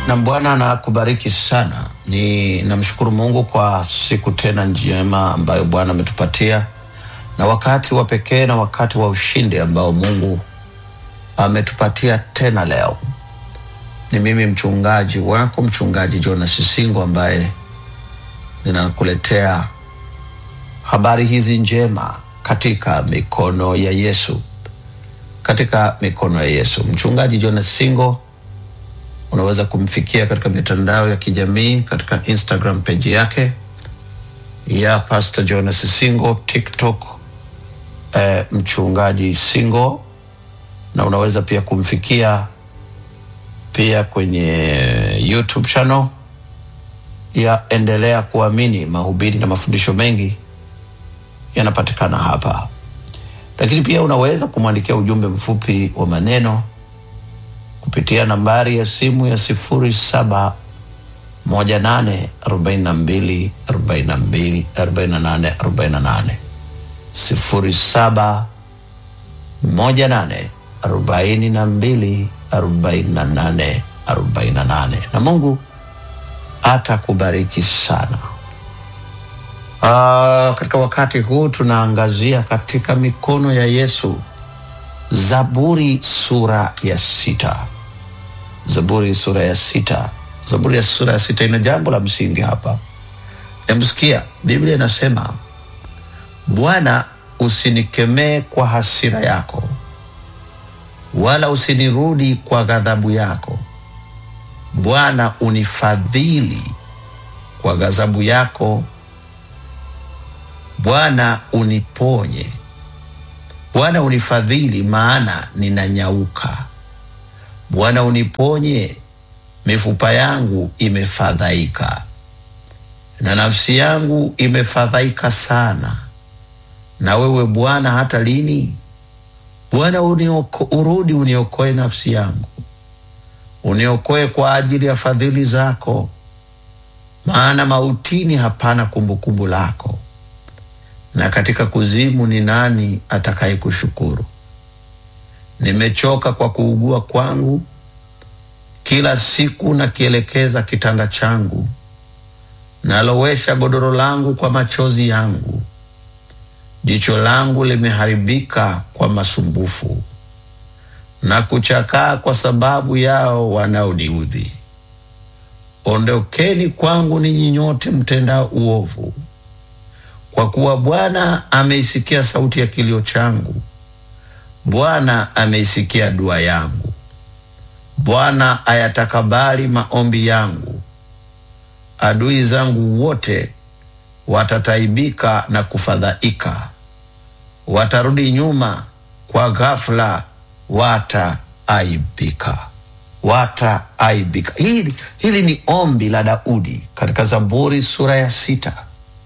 na Bwana na kubariki sana. Ni namshukuru Mungu kwa siku tena njema ambayo Bwana ametupatia na wakati wa pekee na wakati wa ushindi ambao Mungu ametupatia tena leo. Ni mimi mchungaji wako mchungaji Jonas Singo ambaye ninakuletea habari hizi njema katika mikono ya Yesu, katika mikono ya Yesu. Mchungaji Jonas Singo unaweza kumfikia katika mitandao ya kijamii katika Instagram page yake ya Pastor Jonas Singo, TikTok eh, mchungaji Singo, na unaweza pia kumfikia pia kwenye YouTube channel ya Endelea Kuamini. Mahubiri na mafundisho mengi yanapatikana hapa, lakini pia unaweza kumwandikia ujumbe mfupi wa maneno kupitia nambari ya simu ya sifuri saba moja nane arobaini na mbili arobaini na mbili arobaini na nane arobaini na nane sifuri saba moja nane arobaini na mbili arobaini na nane arobaini na nane na Mungu atakubariki sana. Uh, katika wakati huu tunaangazia katika mikono ya Yesu, Zaburi sura ya sita. Zaburi sura ya sita. Zaburi ya sura ya sita ina jambo la msingi hapa. Emsikia, Biblia inasema Bwana, usinikemee kwa hasira yako, wala usinirudi kwa ghadhabu yako. Bwana, unifadhili kwa ghadhabu yako. Bwana, uniponye. Bwana, unifadhili, maana ninanyauka. Bwana, uniponye, mifupa yangu imefadhaika na nafsi yangu imefadhaika sana. Na wewe Bwana, hata lini? Bwana, unioko, urudi uniokoe nafsi yangu, uniokoe kwa ajili ya fadhili zako, maana mautini hapana kumbukumbu lako, na katika kuzimu ni nani atakaye kushukuru? Nimechoka kwa kuugua kwangu, kila siku nakielekeza kitanda changu, nalowesha godoro langu kwa machozi yangu. Jicho langu limeharibika kwa masumbufu na kuchakaa kwa sababu yao wanaoniudhi. Ondokeni kwangu ninyi nyote mtendao uovu, kwa kuwa Bwana ameisikia sauti ya kilio changu. Bwana ameisikia dua yangu. Bwana ayatakabali maombi yangu. Adui zangu wote watataibika na kufadhaika, watarudi nyuma kwa ghafla, wataaibika, wataaibika. Hili, hili ni ombi la Daudi katika Zaburi sura ya sita,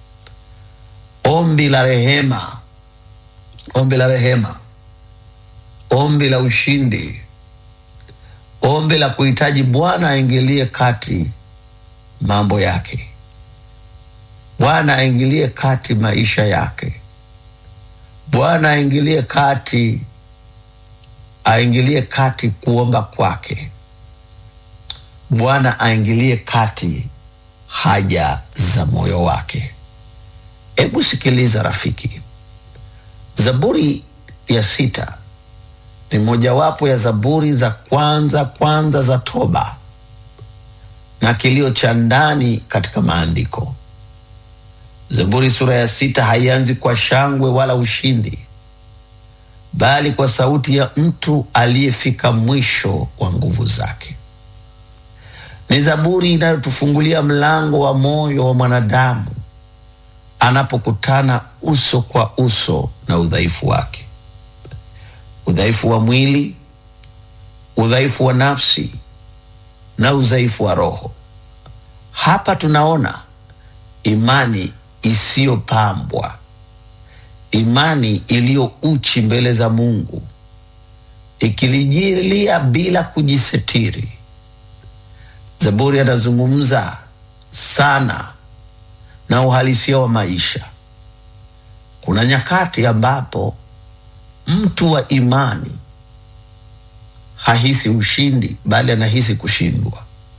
ombi la rehema, ombi la rehema, ombi la ushindi, ombi la kuhitaji Bwana aingilie kati mambo yake. Bwana aingilie kati maisha yake. Bwana aingilie kati, aingilie kati kuomba kwake. Bwana aingilie kati haja za moyo wake. Hebu sikiliza rafiki, Zaburi ya sita ni mojawapo ya zaburi za kwanza kwanza za toba na kilio cha ndani katika maandiko. Zaburi sura ya sita haianzi kwa shangwe wala ushindi, bali kwa sauti ya mtu aliyefika mwisho wa nguvu zake. Ni zaburi inayotufungulia mlango wa moyo wa mwanadamu anapokutana uso kwa uso na udhaifu wake, udhaifu wa mwili, udhaifu wa nafsi na udhaifu wa roho. Hapa tunaona imani isiyopambwa, imani iliyo uchi mbele za Mungu, ikilijilia bila kujisitiri. Zaburi anazungumza sana na uhalisia wa maisha. Kuna nyakati ambapo mtu wa imani hahisi ushindi, bali anahisi kushindwa.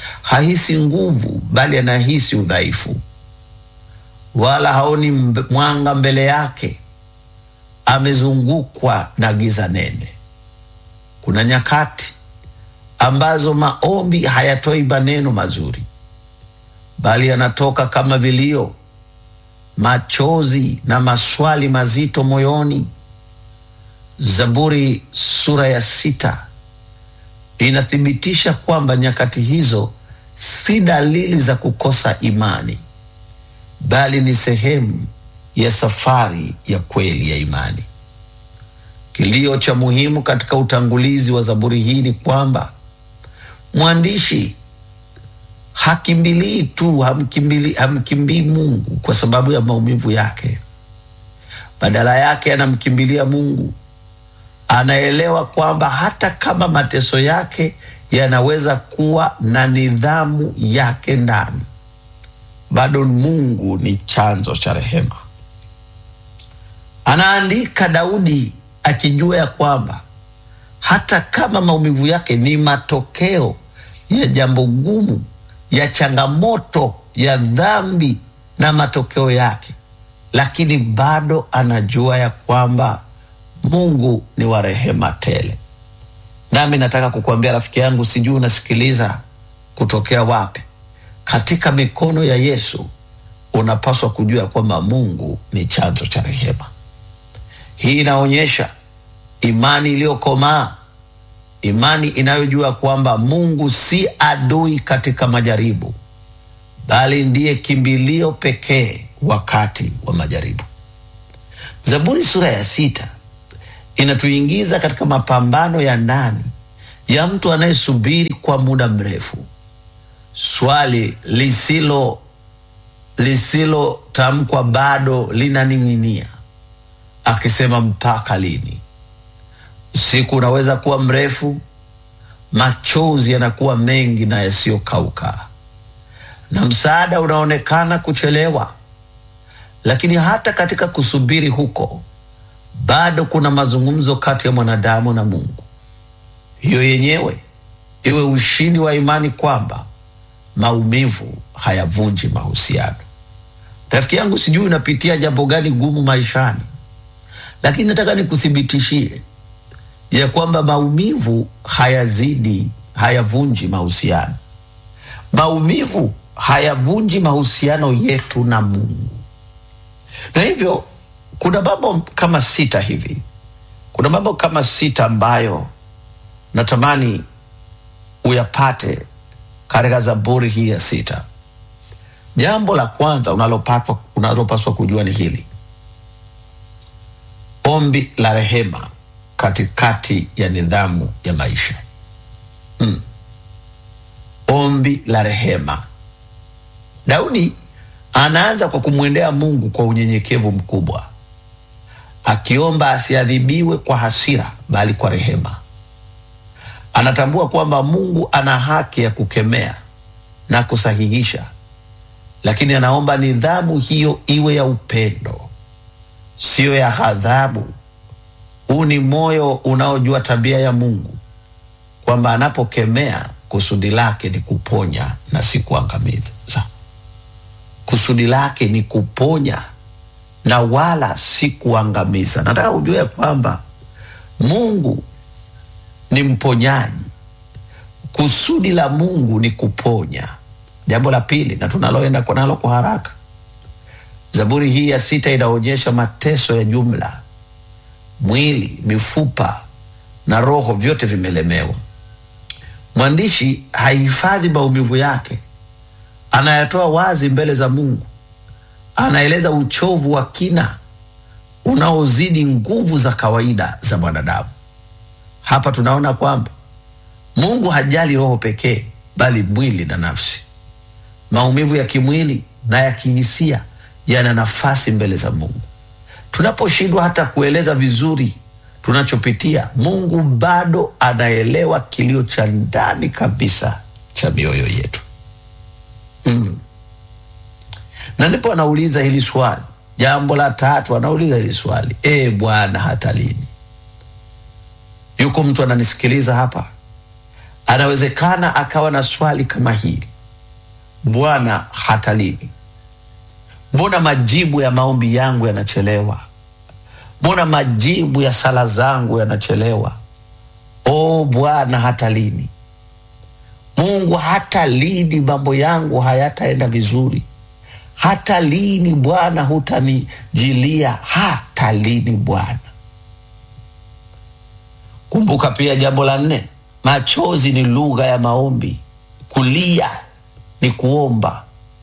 hahisi nguvu, bali anahisi udhaifu, wala haoni mb- mwanga mbele yake, amezungukwa na giza nene. Kuna nyakati ambazo maombi hayatoi maneno mazuri, bali yanatoka kama vilio, machozi na maswali mazito moyoni. Zaburi sura ya sita inathibitisha kwamba nyakati hizo si dalili za kukosa imani, bali ni sehemu ya safari ya kweli ya imani. Kilio cha muhimu katika utangulizi wa Zaburi hii ni kwamba mwandishi hakimbilii tu, hamkimbili, hamkimbii Mungu kwa sababu ya maumivu yake. Badala yake anamkimbilia Mungu. Anaelewa kwamba hata kama mateso yake yanaweza kuwa na nidhamu yake ndani, bado Mungu ni chanzo cha rehema. Anaandika Daudi akijua ya kwamba hata kama maumivu yake ni matokeo ya jambo gumu, ya changamoto, ya dhambi na matokeo yake, lakini bado anajua ya kwamba Mungu ni wa rehema tele. Nami nataka kukuambia rafiki yangu, sijui unasikiliza kutokea wapi, katika mikono ya Yesu unapaswa kujua ya kwamba Mungu ni chanzo cha rehema. Hii inaonyesha imani iliyokomaa, imani inayojua kwamba Mungu si adui katika majaribu, bali ndiye kimbilio pekee wakati wa majaribu. Zaburi sura ya sita inatuingiza katika mapambano ya ndani ya mtu anayesubiri kwa muda mrefu, swali lisilo lisilotamkwa bado linaning'inia akisema mpaka lini? Usiku unaweza kuwa mrefu, machozi yanakuwa mengi na yasiyokauka, na msaada unaonekana kuchelewa. Lakini hata katika kusubiri huko, bado kuna mazungumzo kati ya mwanadamu na Mungu. Hiyo yenyewe iwe ushindi wa imani kwamba maumivu hayavunji mahusiano. Rafiki yangu, sijui unapitia jambo gani gumu maishani, lakini nataka nikuthibitishie ya kwamba maumivu hayazidi, hayavunji mahusiano. Maumivu hayavunji mahusiano yetu na Mungu, na hivyo kuna mambo kama sita hivi, kuna mambo kama sita ambayo natamani uyapate katika Zaburi hii ya sita. Jambo la kwanza unalopaswa unalopaswa kujua ni hili: ombi la rehema katikati ya nidhamu ya maisha. Mm. Ombi la rehema. Daudi anaanza kwa kumwendea Mungu kwa unyenyekevu mkubwa, akiomba asiadhibiwe kwa hasira, bali kwa rehema. Anatambua kwamba Mungu ana haki ya kukemea na kusahihisha, lakini anaomba nidhamu hiyo iwe ya upendo, siyo ya ghadhabu. Huu ni moyo unaojua tabia ya Mungu, kwamba anapokemea kusudi lake ni kuponya na si kuangamiza. Kusudi lake ni kuponya na wala si kuangamiza. Nataka ujue ya kwamba Mungu ni mponyaji. Kusudi la Mungu ni kuponya. Jambo la pili, na tunaloenda kwa nalo kwa haraka, Zaburi hii ya sita inaonyesha mateso ya jumla. Mwili, mifupa na roho vyote vimelemewa. Mwandishi hahifadhi maumivu yake, anayatoa wazi mbele za Mungu. Anaeleza uchovu wa kina unaozidi nguvu za kawaida za mwanadamu. Hapa tunaona kwamba Mungu hajali roho pekee, bali mwili na nafsi. Maumivu ya kimwili na ya kihisia yana nafasi mbele za Mungu. Tunaposhindwa hata kueleza vizuri tunachopitia, Mungu bado anaelewa kilio cha ndani kabisa cha mioyo yetu. Mm. Na ndipo anauliza hili swali. Jambo la tatu, anauliza hili swali, e Bwana, hata lini? Yuko mtu ananisikiliza hapa, Anawezekana akawa na swali kama hili: Bwana, hata lini? Mbona majibu ya maombi yangu yanachelewa? Mbona majibu ya sala zangu yanachelewa? O Bwana, hata lini? Mungu, hata lini mambo yangu hayataenda vizuri? Hata lini Bwana hutanijilia? Hata lini Bwana? Kumbuka pia jambo la nne, machozi ni lugha ya maombi. Kulia ni kuomba.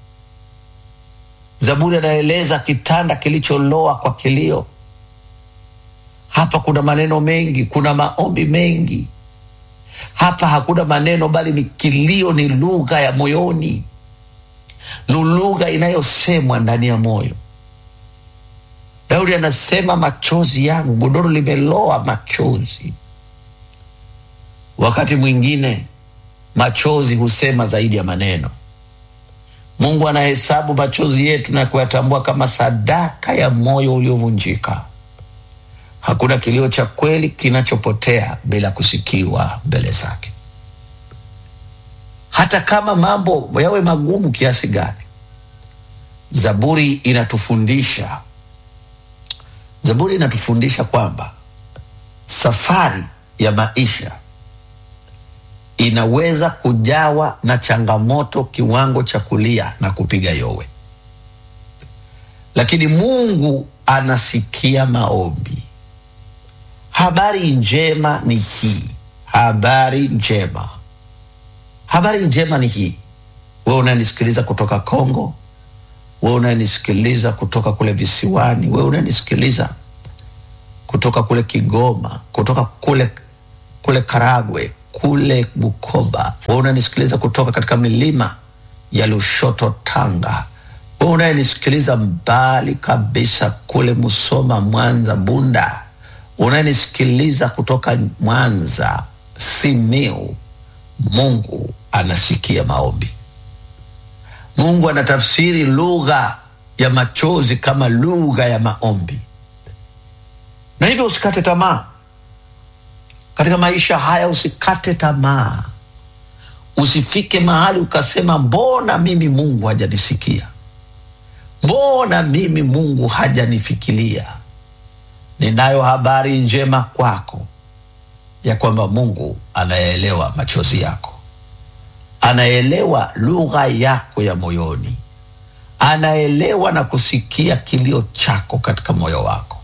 Zaburi anaeleza kitanda kilicholoa kwa kilio. Hapa kuna maneno mengi, kuna maombi mengi. Hapa hakuna maneno, bali ni kilio, ni lugha ya moyoni, ni lugha inayosemwa ndani ya moyo. Daudi anasema machozi yangu, godoro limeloa machozi. Wakati mwingine machozi husema zaidi ya maneno. Mungu anahesabu machozi yetu na kuyatambua kama sadaka ya moyo uliovunjika. Hakuna kilio cha kweli kinachopotea bila kusikiwa mbele zake, hata kama mambo yawe magumu kiasi gani. Zaburi inatufundisha, Zaburi inatufundisha kwamba safari ya maisha inaweza kujawa na changamoto kiwango cha kulia na kupiga yowe, lakini Mungu anasikia maombi. Habari njema ni hii, habari njema, habari njema ni hii. Wewe unanisikiliza kutoka Kongo, wewe unanisikiliza kutoka kule visiwani, wewe unanisikiliza kutoka kule Kigoma, kutoka kule kule Karagwe, kule Bukoba, wewe unanisikiliza kutoka katika milima ya Lushoto, Tanga, wewe unayenisikiliza mbali kabisa kule Musoma, Mwanza, Bunda, unayenisikiliza kutoka Mwanza, Simiu, Mungu anasikia maombi. Mungu anatafsiri lugha ya machozi kama lugha ya maombi, na hivyo usikate tamaa katika maisha haya. Usikate tamaa, usifike mahali ukasema, mbona mimi Mungu hajanisikia? Mbona mimi Mungu hajanifikiria? Ninayo habari njema kwako ya kwamba Mungu anayeelewa machozi yako, anaelewa lugha yako ya moyoni, anaelewa na kusikia kilio chako katika moyo wako.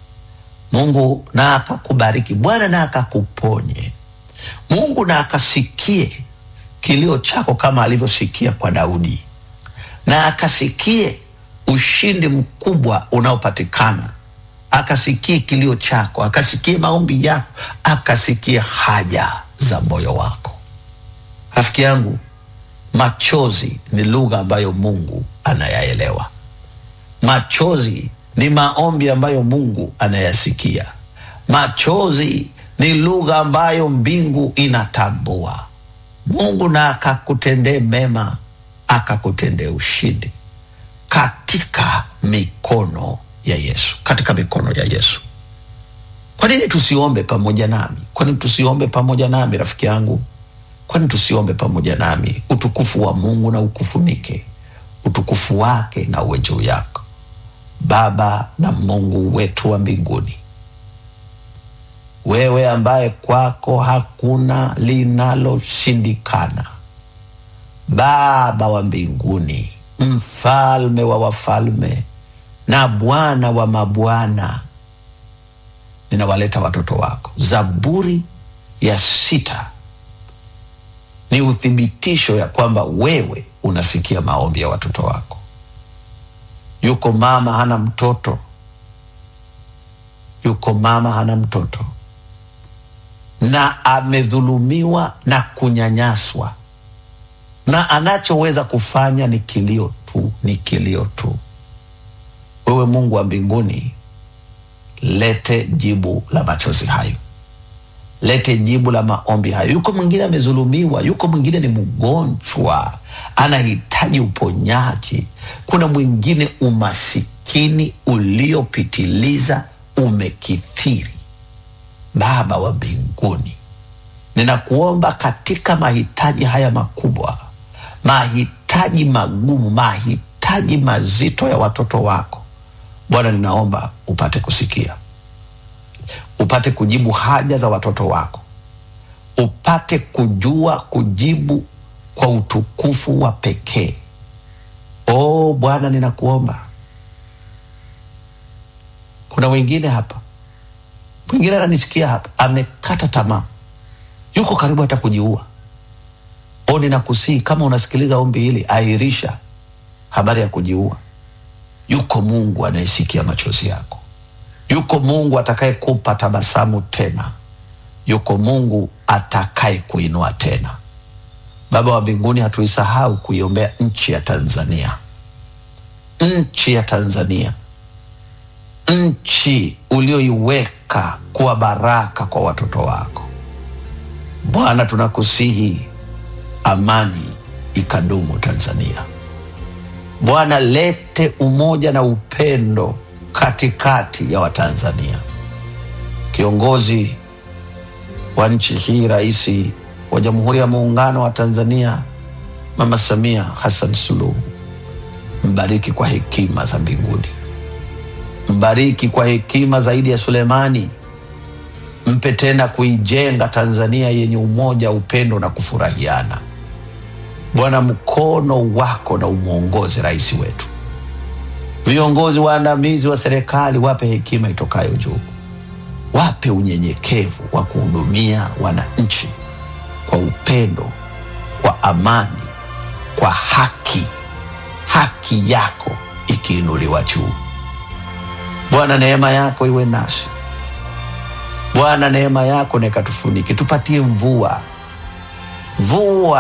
Mungu na akakubariki, Bwana na akakuponye, Mungu na akasikie kilio chako kama alivyosikia kwa Daudi, na akasikie ushindi mkubwa unaopatikana akasikie kilio chako, akasikie maombi yako, akasikie haja za moyo wako. Rafiki yangu, machozi ni lugha ambayo Mungu anayaelewa. Machozi ni maombi ambayo Mungu anayasikia. Machozi ni lugha ambayo mbingu inatambua. Mungu na akakutendee mema, akakutendee ushindi katika mikono ya Yesu, katika mikono ya Yesu. Kwa nini tusiombe pamoja nami? Kwa nini tusiombe pamoja nami, rafiki yangu? Kwa nini tusiombe pamoja nami? Utukufu wa Mungu na ukufunike, utukufu wake na uwe juu yako. Baba na Mungu wetu wa mbinguni, wewe ambaye kwako hakuna linaloshindikana, Baba wa mbinguni, mfalme wa wafalme na Bwana wa mabwana, ninawaleta watoto wako. Zaburi ya sita ni uthibitisho ya kwamba wewe unasikia maombi ya watoto wako. Yuko mama hana mtoto, yuko mama hana mtoto na amedhulumiwa na kunyanyaswa, na anachoweza kufanya ni kilio tu, ni kilio tu. Wewe Mungu wa mbinguni, lete jibu la machozi hayo, lete jibu la maombi hayo. Yuko mwingine amezulumiwa, yuko mwingine ni mgonjwa, anahitaji uponyaji. Kuna mwingine umasikini uliopitiliza umekithiri. Baba wa mbinguni, ninakuomba katika mahitaji haya makubwa, mahitaji magumu, mahitaji mazito ya watoto wako Bwana, ninaomba upate kusikia, upate kujibu haja za watoto wako, upate kujua kujibu kwa utukufu wa pekee. O Bwana, ninakuomba. Kuna wengine hapa, mwingine ananisikia hapa, amekata tamaa, yuko karibu hata kujiua. O, ninakusii kama unasikiliza ombi hili, ahirisha habari ya kujiua. Yuko Mungu anayesikia machozi yako, yuko Mungu atakayekupa tabasamu tena, yuko Mungu atakaye kuinua tena. Baba wa mbinguni, hatuisahau kuiombea nchi ya Tanzania, nchi ya Tanzania, nchi ulioiweka kuwa baraka kwa watoto wako. Bwana, tunakusihi amani ikadumu Tanzania. Bwana, lete umoja na upendo katikati ya Watanzania. Kiongozi wa nchi hii, Rais wa Jamhuri ya Muungano wa Tanzania, Mama Samia Hassan Suluhu, mbariki kwa hekima za mbinguni, mbariki kwa hekima zaidi ya Sulemani. Mpe tena kuijenga Tanzania yenye umoja, upendo na kufurahiana. Bwana, mkono wako na umwongozi rais wetu, viongozi waandamizi wa serikali, wape hekima itokayo juu, wape unyenyekevu wa kuhudumia wananchi kwa upendo, kwa amani, kwa haki, haki yako ikiinuliwa juu. Bwana, neema yako iwe nasi Bwana, neema yako na ikatufunike, tupatie mvua mvua